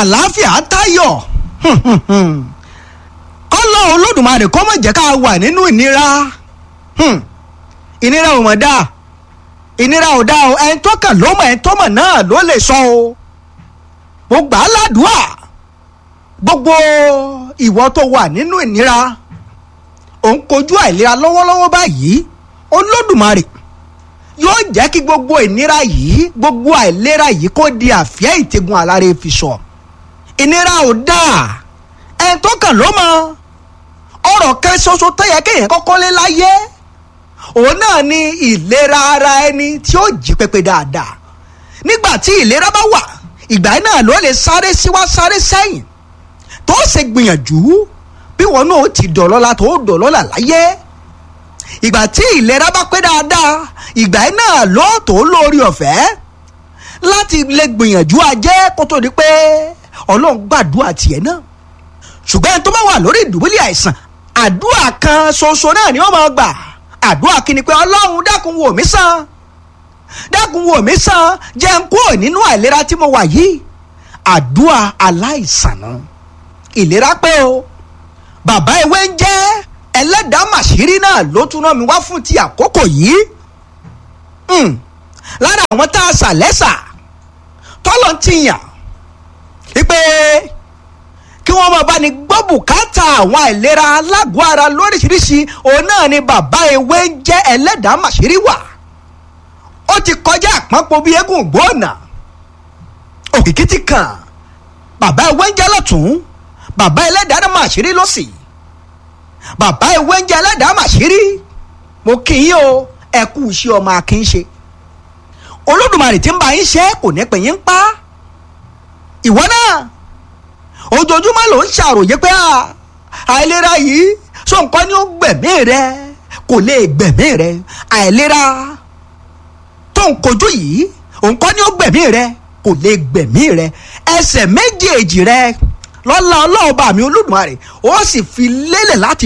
àlàáfíà tayọ̀ kọ́lọ́ olódùmarè kó má jẹ́ ká wà nínú ìnira ìnira ò mọ̀ dáa ìnira ò dáa o ẹni tó kàn ló mọ̀ ẹni tó mọ̀ náà ló lè sọ o mo gbà á ládùúà gbogbo ìwọ tó wà nínú ìnira ò ń kojú àìlera lọ́wọ́lọ́wọ́ báyìí olódùmarè yóò jẹ́ kí gbogbo ìnira yìí gbogbo àìlera yìí kó di àfíà ìtẹ̀gùn alára fi sọ ìnira ò dáa ẹni tó kàn ló mọ̀ ọ̀rọ̀ kan ṣoṣo tó yẹ kéèyàn kọ́kọ́ lé láyé òun náà ni ìlera ara ẹni tí ó jí pépé dáadáa nígbà tí ìlera bá wà ìgbà náà ló lè sáré síwá sáré sẹ́yìn tó ṣe gbìyànjú bí wọn náà ti dọ̀lọ́la tó dọ̀lọ́la láyé ìgbà tí ìlera bá pé dáadáa ìgbà náà ló tó lórí ọ̀fẹ́ láti lè gbìyànjú ajé kó tó di pé ọlọ́run gbàdúrà tiẹ̀ náà ṣùgbọ́n ẹni tó bá wà lórí ìdùbúlẹ̀ àìsàn àdúrà kan ṣoṣo náà ni wọ́n máa gbà àdúrà kí ni pé ọlọ́run dákun wò mí sàn dákun wò mí sàn jẹ́ n kúrò nínú àìlera tí mo wà yìí àdúrà aláìsàn náà ìlera pé o bàbá ewé ń jẹ́ ẹlẹ́dàá màṣírí náà ló tún rán mi wá fún ti àkókò yìí lára àwọn tá a sà lẹ́sà tọ́lọ̀ ti yàn wípé kí wọ́n máa bá ní gbọ́ bùkátà àwọn àìlera alágọ̀ ara lóríṣiríṣi òun náà ni bàbá ewé ń jẹ́ ẹlẹ́dàá màṣírí wà ó ti kọjá àpọ́npọ̀ bíi eégún gbóònà òkìkí ti kàn bàbá ewé ń jẹ́ lọ́tún bàbá ẹlẹ́dàá màṣírí lọ́sì bàbá ewé ń jẹ́ ẹlẹ́dàá màṣírí mo kì í o ẹ kú iṣẹ́ ọmọ akínṣe olódùmarè tí ń bá yín ṣe kò ní pè yín pa ìwọ náà ojoojúmọ́ ló ń ṣàròyé pé àìlera yìí sọ nǹkan ni ó gbẹ̀mí rẹ kò lè gbẹ̀mí rẹ àìlera tó ń kojú yìí nǹkan ni ó gbẹ̀mí rẹ kò lè gbẹ̀mí rẹ ẹsẹ̀ méjèèjì rẹ lọ́la ọlọ́ọ̀bà mi olódùmarè ó sì fi lélẹ̀ láti